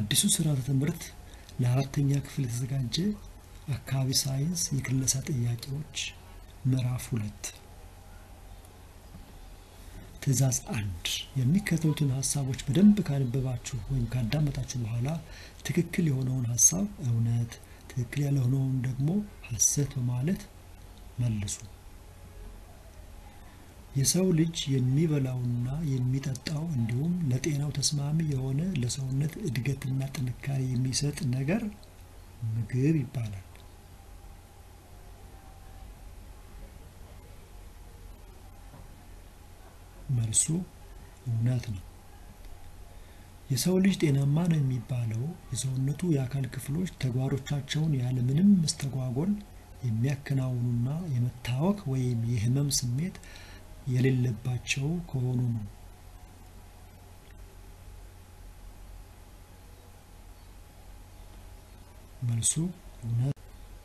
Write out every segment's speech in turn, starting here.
አዲሱ ስርዓተ ትምህርት ለአራተኛ ክፍል የተዘጋጀ አካባቢ ሳይንስ የክለሳ ጥያቄዎች ምዕራፍ ሁለት ትዕዛዝ አንድ የሚከተሉትን ሀሳቦች በደንብ ካነበባችሁ ወይም ካዳመጣችሁ በኋላ ትክክል የሆነውን ሀሳብ እውነት፣ ትክክል ያልሆነውን ደግሞ ሐሰት በማለት መልሱ። የሰው ልጅ የሚበላውና የሚጠጣው እንዲሁም ለጤናው ተስማሚ የሆነ ለሰውነት እድገትና ጥንካሬ የሚሰጥ ነገር ምግብ ይባላል። መልሱ እውነት ነው። የሰው ልጅ ጤናማ ነው የሚባለው የሰውነቱ የአካል ክፍሎች ተግባሮቻቸውን ያለምንም መስተጓጎል የሚያከናውኑና የመታወክ ወይም የህመም ስሜት የሌለባቸው ከሆኑ ነው። መልሱ እውነት።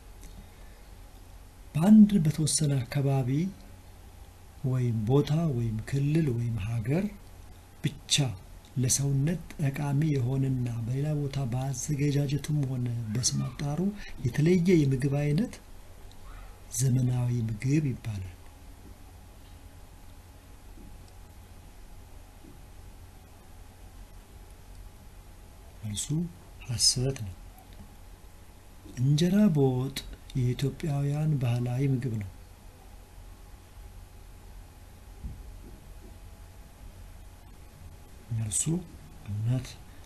በአንድ በተወሰነ አካባቢ ወይም ቦታ ወይም ክልል ወይም ሀገር ብቻ ለሰውነት ጠቃሚ የሆነና በሌላ ቦታ በአዘገጃጀቱም ሆነ በስም አጠራሩ የተለየ የምግብ አይነት ዘመናዊ ምግብ ይባላል። መልሱ ሐሰት ነው። እንጀራ በወጥ የኢትዮጵያውያን ባህላዊ ምግብ ነው። መልሱ እውነት።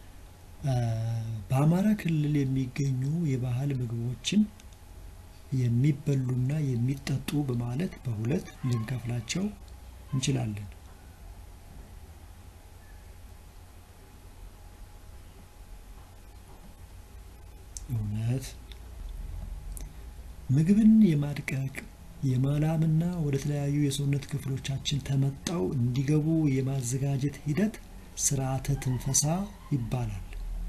በአማራ ክልል የሚገኙ የባህል ምግቦችን የሚበሉና የሚጠጡ በማለት በሁለት ልንከፍላቸው እንችላለን። እውነት። ምግብን የማድቀቅ የማላምና ወደ ተለያዩ የሰውነት ክፍሎቻችን ተመጣው እንዲገቡ የማዘጋጀት ሂደት ስርዓተ ትንፈሳ ይባላል።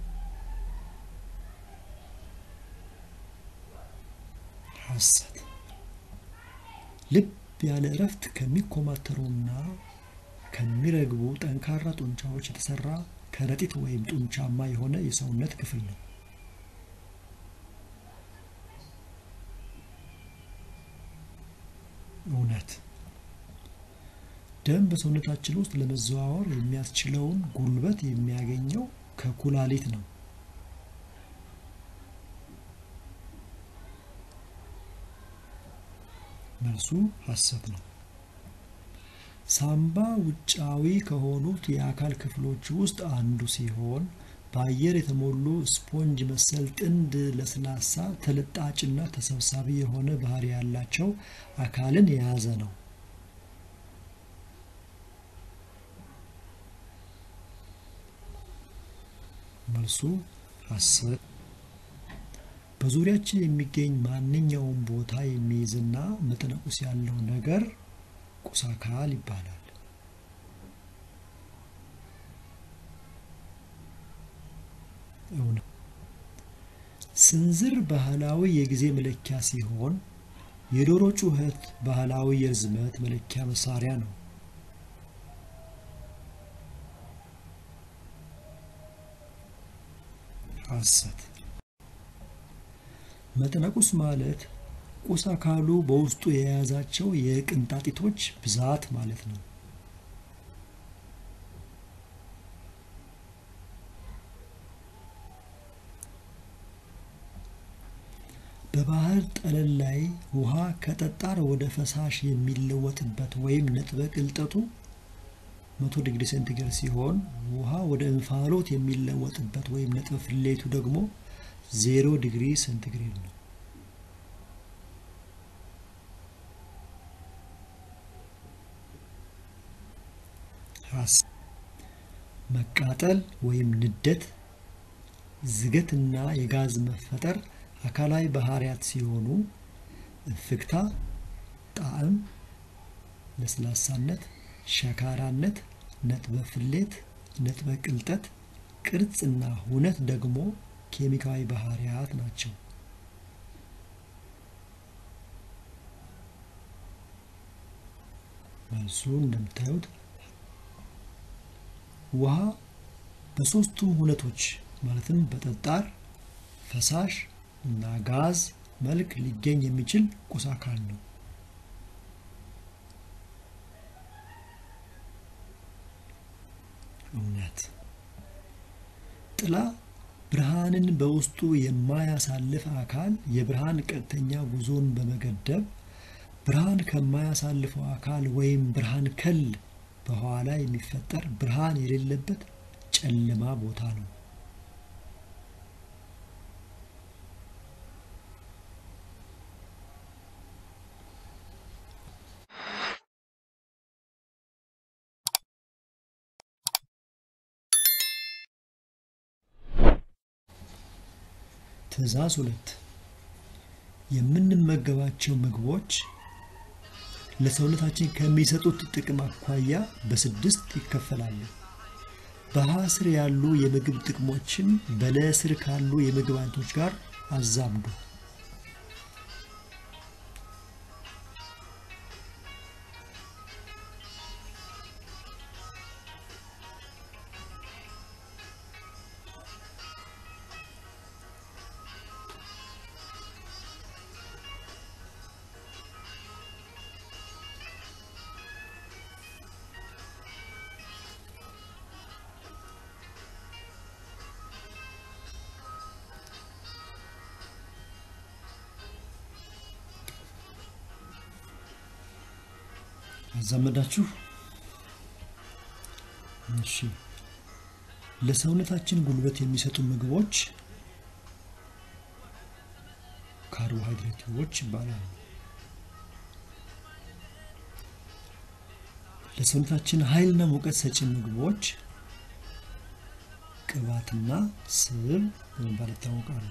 ሐሰት። ልብ ያለ እረፍት ከሚኮማተሩና ከሚረግቡ ጠንካራ ጡንቻዎች የተሰራ ከረጢት ወይም ጡንቻማ የሆነ የሰውነት ክፍል ነው። እውነት። ደም በሰውነታችን ውስጥ ለመዘዋወር የሚያስችለውን ጉልበት የሚያገኘው ከኩላሊት ነው። መልሱ ሐሰት ነው። ሳምባ ውጫዊ ከሆኑት የአካል ክፍሎች ውስጥ አንዱ ሲሆን በአየር የተሞሉ ስፖንጅ መሰል ጥንድ ለስላሳ ተለጣጭና ተሰብሳቢ የሆነ ባህሪ ያላቸው አካልን የያዘ ነው። መልሱ ሐሰት። በዙሪያችን የሚገኝ ማንኛውም ቦታ የሚይዝና መጠነ ቁስ ያለው ነገር ቁስ አካል ይባላል። እውነት። ስንዝር ባህላዊ የጊዜ መለኪያ ሲሆን የዶሮ ጩኸት ባህላዊ የርዝመት መለኪያ መሳሪያ ነው። ሐሰት። መጠነ ቁስ ማለት ቁስ አካሉ በውስጡ የያዛቸው የቅንጣጢቶች ብዛት ማለት ነው። በባህር ጠለል ላይ ውሃ ከጠጣር ወደ ፈሳሽ የሚለወጥበት ወይም ነጥበ ቅልጠቱ መቶ ዲግሪ ሴንቲግሬድ ሲሆን ውሃ ወደ እንፋሎት የሚለወጥበት ወይም ነጥበ ፍሌቱ ደግሞ ዜሮ ዲግሪ ሴንቲግሬድ ነው። መቃጠል ወይም ንደት፣ ዝገትና የጋዝ መፈጠር አካላዊ ባህሪያት ሲሆኑ እፍግታ፣ ጣዕም፣ ለስላሳነት፣ ሸካራነት፣ ነጥበ ፍሌት፣ ነጥበ ቅልጠት፣ ቅርጽና ሁነት ደግሞ ኬሚካዊ ባህሪያት ናቸው። መልሱ እንደምታዩት ውሃ በሶስቱም ሁነቶች ማለትም በጠጣር ፈሳሽ እና ጋዝ መልክ ሊገኝ የሚችል ቁስ አካል ነው። እውነት ጥላ ብርሃንን በውስጡ የማያሳልፍ አካል የብርሃን ቀጥተኛ ጉዞን በመገደብ ብርሃን ከማያሳልፈው አካል ወይም ብርሃን ከል በኋላ የሚፈጠር ብርሃን የሌለበት ጨለማ ቦታ ነው። ትዕዛዝ ሁለት የምንመገባቸው ምግቦች ለሰውነታችን ከሚሰጡት ጥቅም አኳያ በስድስት ይከፈላሉ። በሀ ስር ያሉ የምግብ ጥቅሞችን በለ ስር ካሉ የምግብ አይነቶች ጋር አዛምዱ። አዛመዳችሁ። እሺ፣ ለሰውነታችን ጉልበት የሚሰጡ ምግቦች ካርቦሃይድሬቶች ይባላሉ። ለሰውነታችን ኃይልና ሙቀት ሰጪ ምግቦች ቅባትና ስብ በመባል ይታወቃሉ።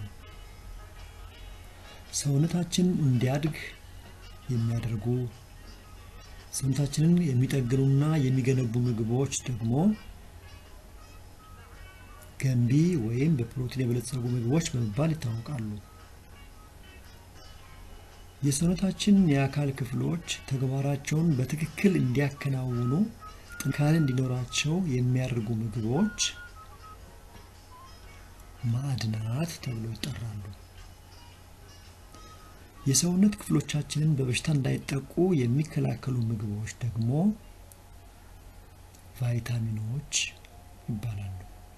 ሰውነታችን እንዲያድግ የሚያደርጉ ሰውነታችንን የሚጠግኑና የሚገነቡ ምግቦች ደግሞ ገንቢ ወይም በፕሮቲን የበለጸጉ ምግቦች በመባል ይታወቃሉ። የሰውነታችን የአካል ክፍሎች ተግባራቸውን በትክክል እንዲያከናውኑ ጥንካሬ እንዲኖራቸው የሚያደርጉ ምግቦች ማዕድናት ተብለው ይጠራሉ። የሰውነት ክፍሎቻችንን በበሽታ እንዳይጠቁ የሚከላከሉ ምግቦች ደግሞ ቫይታሚኖች ይባላሉ።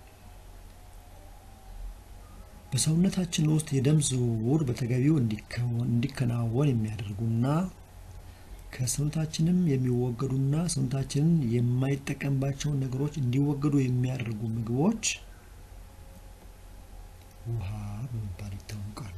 በሰውነታችን ውስጥ የደም ዝውውር በተገቢው እንዲከናወን የሚያደርጉና ከሰውነታችንም የሚወገዱና ሰውነታችንን የማይጠቀምባቸውን ነገሮች እንዲወገዱ የሚያደርጉ ምግቦች ውሃ በመባል ይታወቃሉ።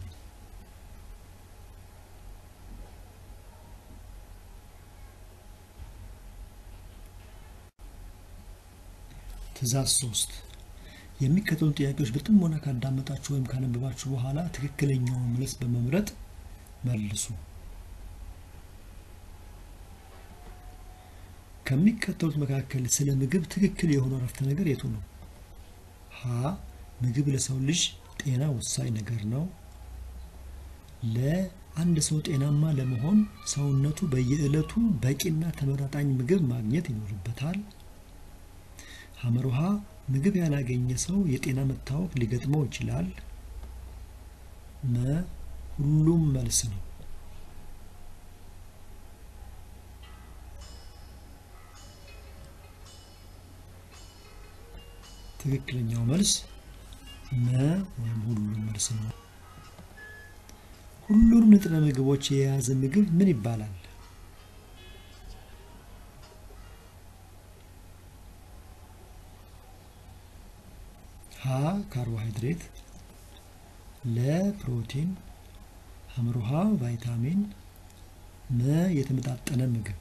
ትዕዛዝ ሶስት የሚከተሉ ጥያቄዎች በጥሞና ካዳመጣችሁ ወይም ካነበባችሁ በኋላ ትክክለኛውን መልስ በመምረጥ መልሱ። ከሚከተሉት መካከል ስለ ምግብ ትክክል የሆነው አረፍተ ነገር የቱ ነው? ሀ ምግብ ለሰው ልጅ ጤና ወሳኝ ነገር ነው። ለአንድ ሰው ጤናማ ለመሆን ሰውነቱ በየዕለቱ በቂና ተመጣጣኝ ምግብ ማግኘት ይኖርበታል። ሐመሩሃ ምግብ ያላገኘ ሰው የጤና መታወክ ሊገጥመው ይችላል። መ ሁሉም መልስ ነው። ትክክለኛው መልስ መ ወይም ሁሉም መልስ ነው። ሁሉንም ንጥረ ምግቦች የያዘ ምግብ ምን ይባላል? ሀ ካርቦሃይድሬት፣ ለ ፕሮቲን፣ ሐምሮሃ ቫይታሚን፣ መ የተመጣጠነ ምግብ።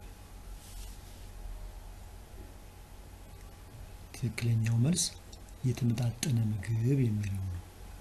ትክክለኛው መልስ የተመጣጠነ ምግብ የሚለው ነው።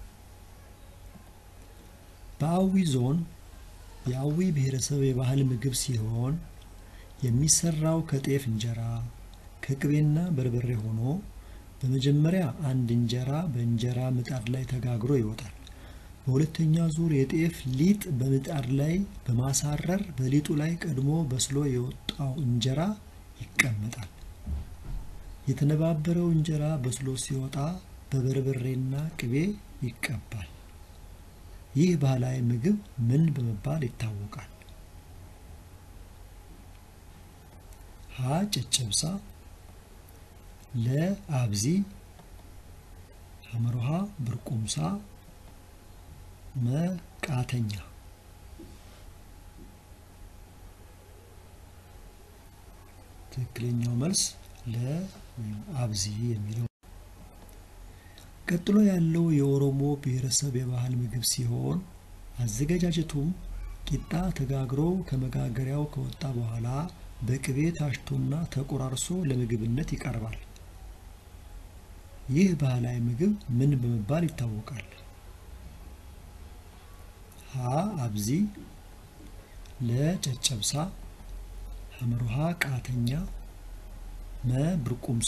በአዊ ዞን የአዊ ብሔረሰብ የባህል ምግብ ሲሆን የሚሰራው ከጤፍ እንጀራ ከቅቤና በርበሬ ሆኖ በመጀመሪያ አንድ እንጀራ በእንጀራ ምጣድ ላይ ተጋግሮ ይወጣል። በሁለተኛ ዙር የጤፍ ሊጥ በምጣድ ላይ በማሳረር በሊጡ ላይ ቀድሞ በስሎ የወጣው እንጀራ ይቀመጣል። የተነባበረው እንጀራ በስሎ ሲወጣ በበርበሬና ቅቤ ይቀባል። ይህ ባህላዊ ምግብ ምን በመባል ይታወቃል? ሀ ጨጨብሳ፣ ለ አብዚ፣ ሐመርሃ ብርቁምሳ፣ መ ቃተኛ። ትክክለኛው መልስ ለ ወይም አብዚ የሚለው። ቀጥሎ ያለው የኦሮሞ ብሔረሰብ የባህል ምግብ ሲሆን አዘገጃጀቱም ቂጣ ተጋግሮ ከመጋገሪያው ከወጣ በኋላ በቅቤ ታሽቶና ተቆራርሶ ለምግብነት ይቀርባል። ይህ ባህላዊ ምግብ ምን በመባል ይታወቃል? ሀ አብዚ፣ ለ ጨጨብሳ፣ ሐመርሃ ቃተኛ፣ መ ብርቁምሳ።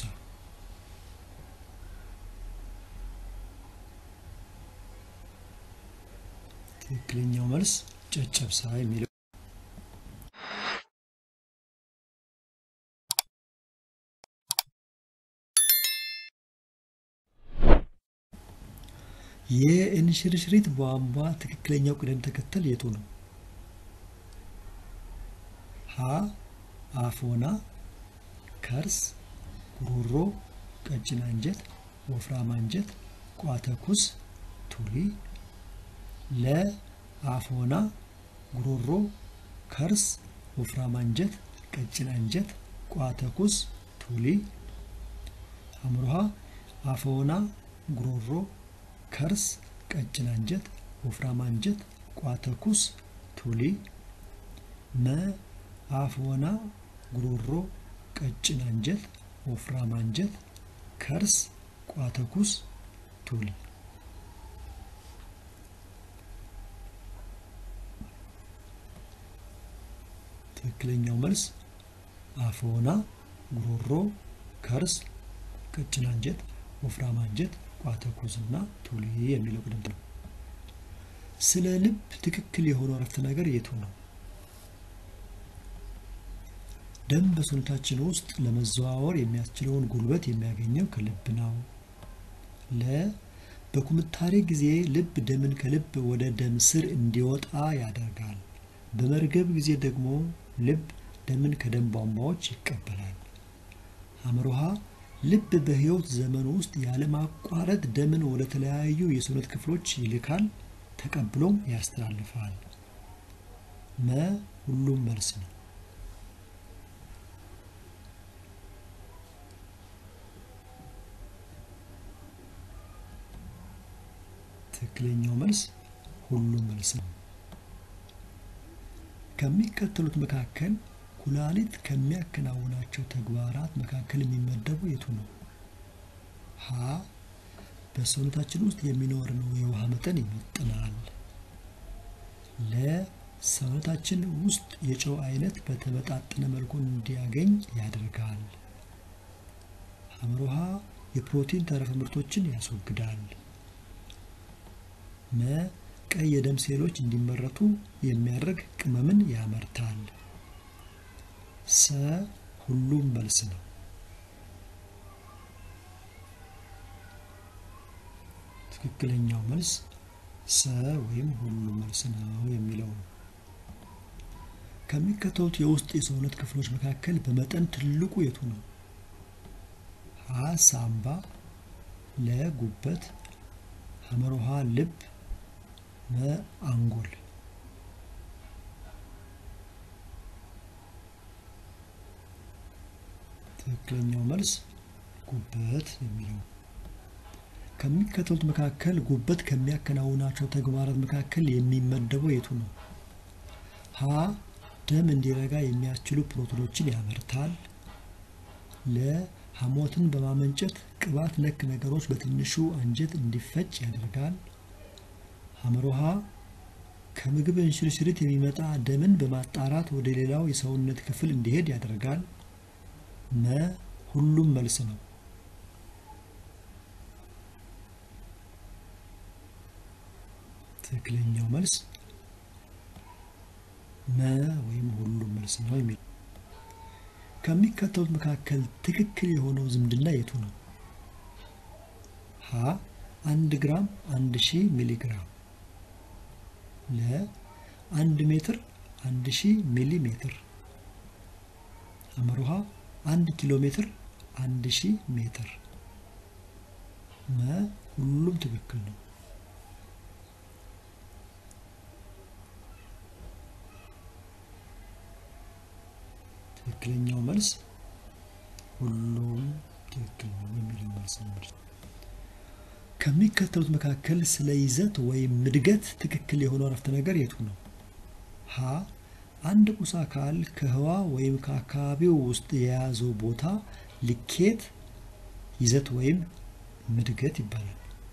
ትክክለኛው መልስ ጨጨብሳ የሚለው የእንሽርሽሪት ቧንቧ ትክክለኛው ቅደም ተከተል የቱ ነው? ሀ አፎና፣ ከርስ፣ ጉሮሮ፣ ቀጭን አንጀት፣ ወፍራም አንጀት፣ ቋተኩስ፣ ቱሊ። ለ አፎና፣ ጉሮሮ፣ ከርስ፣ ወፍራም አንጀት፣ ቀጭን አንጀት፣ ቋተኩስ፣ ቱሊ። ሐመርሃ አፎና፣ ጉሮሮ ከርስ፣ ቀጭን አንጀት፣ ወፍራም አንጀት፣ ቋተኩስ፣ ቱሊ። መ አፍወና፣ ጉሮሮ፣ ቀጭን አንጀት፣ ወፍራም አንጀት፣ ከርስ፣ ቋተኩስ፣ ቱሊ። ትክክለኛው መልስ አፍወና፣ ጉሮሮ፣ ከርስ፣ ቀጭን አንጀት፣ ወፍራም አንጀት ቋተኩስ እና ቱሊ የሚለው ቅደም ነው። ስለ ልብ ትክክል የሆነው አረፍተ ነገር የቱ ነው? ደም በሰውነታችን ውስጥ ለመዘዋወር የሚያስችለውን ጉልበት የሚያገኘው ከልብ ነው። ለ በኩምታሬ ጊዜ ልብ ደምን ከልብ ወደ ደም ስር እንዲወጣ ያደርጋል። በመርገብ ጊዜ ደግሞ ልብ ደምን ከደም ቧንቧዎች ይቀበላል። ሐመርሃ ልብ በሕይወት ዘመን ውስጥ ያለማቋረጥ ደምን ወደ ተለያዩ የሰውነት ክፍሎች ይልካል፣ ተቀብሎም ያስተላልፋል። መ ሁሉም መልስ ነው። ትክክለኛው መልስ ሁሉም መልስ ነው። ከሚከተሉት መካከል ኩላሊት ከሚያከናውናቸው ተግባራት መካከል የሚመደቡ የቱ ነው? ሀ በሰውነታችን ውስጥ የሚኖረውን የውሃ መጠን ይመጥናል። ለ ሰውነታችን ውስጥ የጨው አይነት በተመጣጠነ መልኩ እንዲያገኝ ያደርጋል። ሐመርሃ የፕሮቲን ተረፈ ምርቶችን ያስወግዳል። መ ቀይ የደም ሴሎች እንዲመረቱ የሚያደርግ ቅመምን ያመርታል። ሰ ሁሉም መልስ ነው። ትክክለኛው መልስ ሰ ወይም ሁሉም መልስ ነው የሚለው ነው። ከሚከተሉት የውስጥ የሰውነት ክፍሎች መካከል በመጠን ትልቁ የቱ ነው? ሀ ሳምባ፣ ለ ጉበት፣ ሐመርሃ ልብ፣ መ አንጎል። ትክክለኛው መልስ ጉበት የሚለው ከሚከተሉት መካከል ጉበት ከሚያከናውናቸው ተግባራት መካከል የሚመደበው የቱ ነው? ሀ ደም እንዲረጋ የሚያስችሉ ፕሮቲኖችን ያመርታል። ለ ሐሞትን በማመንጨት ቅባት ነክ ነገሮች በትንሹ አንጀት እንዲፈጭ ያደርጋል። ሐመርሃ ከምግብ እንሽርሽሪት የሚመጣ ደምን በማጣራት ወደ ሌላው የሰውነት ክፍል እንዲሄድ ያደርጋል። መ ሁሉም መልስ ነው። ትክክለኛው መልስ መ ወይም ሁሉም መልስ ነው የሚል ከሚከተሉት መካከል ትክክል የሆነው ዝምድና የቱ ነው? ሀ ሀ አንድ ግራም አንድ ሺህ ሚሊ ግራም ለ አንድ ሜትር አንድ ሺህ ሚሊ ሜትር አመሩሃ አንድ ኪሎ ሜትር አንድ ሺህ ሜትር መ ሁሉም ትክክል ነው። ትክክለኛው መልስ ሁሉም ትክክል ነው የሚለው መልስ ነው። ከሚከተሉት መካከል ስለ ይዘት ወይም ምድገት ትክክል የሆነው አረፍተ ነገር የቱ ነው? ሀ አንድ ቁስ አካል ከህዋ ወይም ከአካባቢው ውስጥ የያዘው ቦታ ልኬት ይዘት ወይም ምድገት ይባላል።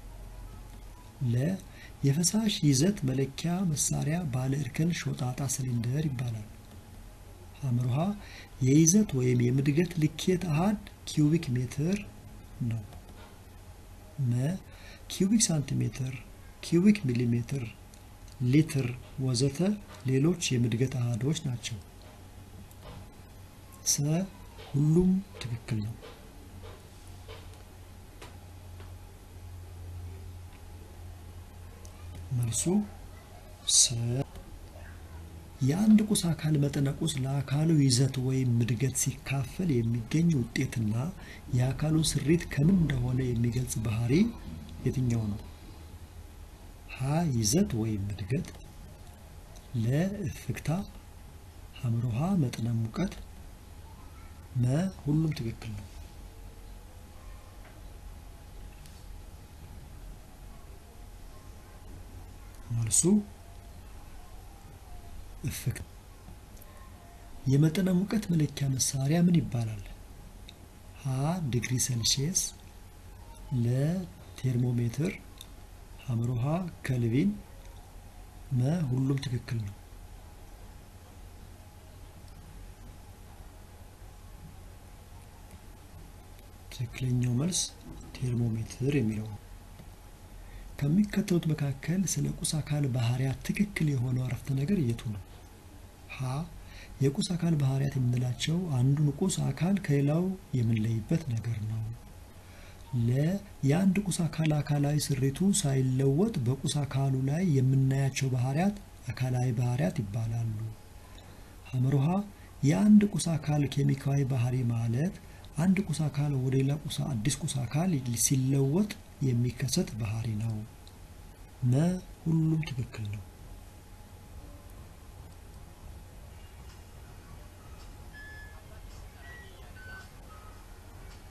ለ የፈሳሽ ይዘት መለኪያ መሳሪያ ባለ እርከን ሾጣጣ ሲሊንደር ይባላል። ሐመርሃ የይዘት ወይም የምድገት ልኬት አሃድ ኪዩቢክ ሜትር ነው። መ ኪዩቢክ ሳንቲሜትር፣ ኪዩቢክ ሚሊሜትር፣ ሊትር ወዘተ ሌሎች የምድገት አሃዶች ናቸው። ሰ ሁሉም ትክክል ነው። መልሱ ሰ የአንድ ቁስ አካል መጠነ ቁስ ለአካሉ ይዘት ወይም ምድገት ሲካፈል የሚገኝ ውጤትና የአካሉን ስሪት ከምን እንደሆነ የሚገልጽ ባህሪ የትኛው ነው? ሀ ይዘት ወይም ምድገት፣ ለ እፍግታ፣ ሐመሮሃ መጠነ ሙቀት፣ መ ሁሉም ትክክል ነው። መልሱ እፍግታ። የመጠነ ሙቀት መለኪያ መሳሪያ ምን ይባላል? ሀ ዲግሪ ሴልሺየስ፣ ለ ቴርሞሜትር፣ ሐመሮሃ ከልቪን፣ መ ሁሉም ትክክል ነው። ትክክለኛው መልስ ቴርሞሜትር የሚለው ነው። ከሚከተሉት መካከል ስለ ቁስ አካል ባህሪያት ትክክል የሆነው አረፍተ ነገር የቱ ነው? ሀ የቁስ አካል ባህሪያት የምንላቸው አንዱን ቁስ አካል ከሌላው የምንለይበት ነገር ነው። ለ የአንድ ቁስ አካል አካላዊ ስሪቱ ሳይለወጥ በቁስ አካሉ ላይ የምናያቸው ባህሪያት አካላዊ ባህሪያት ይባላሉ። ሐመሮሃ የአንድ ቁስ አካል ኬሚካዊ ባህሪ ማለት አንድ ቁስ አካል ወደ ሌላ ቁስ አዲስ ቁስ አካል ሲለወጥ የሚከሰት ባህሪ ነው። መ ሁሉም ትክክል ነው።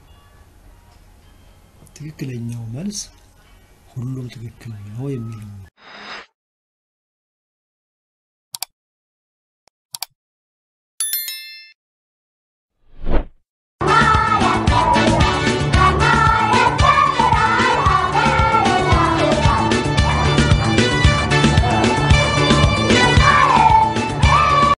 ትክክለኛው መልስ ሁሉም ትክክል ነው የሚለው ነው።